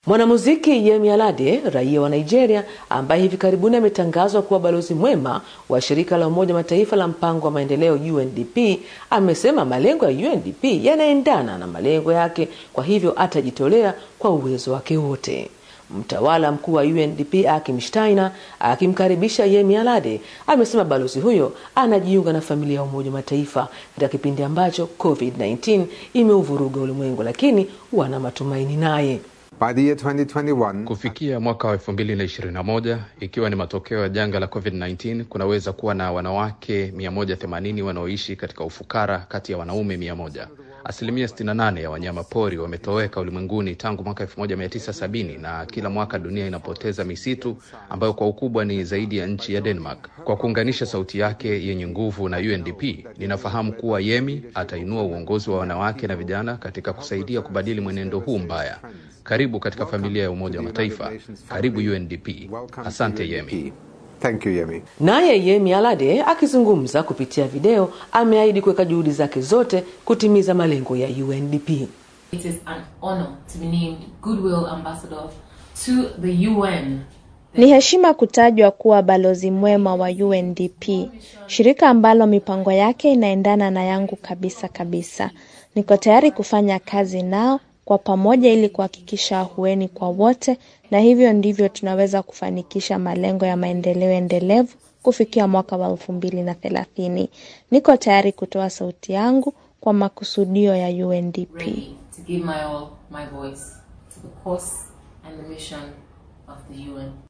Mwanamuziki Yemi Alade, raia wa Nigeria, ambaye hivi karibuni ametangazwa kuwa balozi mwema wa shirika la Umoja Mataifa la mpango wa maendeleo UNDP, amesema malengo ya UNDP yanaendana na malengo yake, kwa hivyo atajitolea kwa uwezo wake wote. Mtawala mkuu wa UNDP Akim Steiner akimkaribisha Yemi Alade amesema balozi huyo anajiunga na familia ya Umoja wa Mataifa katika kipindi ambacho COVID-19 imeuvuruga ulimwengu, lakini wana matumaini naye. By the year 2021, Kufikia mwaka wa 2021 ikiwa ni matokeo ya janga la COVID-19, kunaweza kuwa na wanawake 180 wanaoishi katika ufukara kati ya wanaume 100. Asilimia 68 ya wanyama pori wametoweka ulimwenguni tangu mwaka 1970 na kila mwaka dunia inapoteza misitu ambayo kwa ukubwa ni zaidi ya nchi ya Denmark. Kwa kuunganisha sauti yake yenye nguvu na UNDP, ninafahamu kuwa Yemi atainua uongozi wa wanawake na vijana katika kusaidia kubadili mwenendo huu mbaya. Karibu katika familia ya Umoja wa Mataifa. Karibu UNDP. Asante Yemi. Thank you, Yemi. Naye Yemi Alade akizungumza kupitia video ameahidi kuweka juhudi zake zote kutimiza malengo ya UNDP. It is an honor to be named Goodwill Ambassador to the UN. Ni heshima kutajwa kuwa balozi mwema wa UNDP, shirika ambalo mipango yake inaendana na yangu kabisa kabisa. Niko tayari kufanya kazi nao kwa pamoja ili kuhakikisha ahueni kwa wote, na hivyo ndivyo tunaweza kufanikisha malengo ya maendeleo endelevu kufikia mwaka wa elfu mbili na thelathini. Niko tayari kutoa sauti yangu kwa makusudio ya UNDP. Ready to give my all, my voice to the cause and the mission of the UN.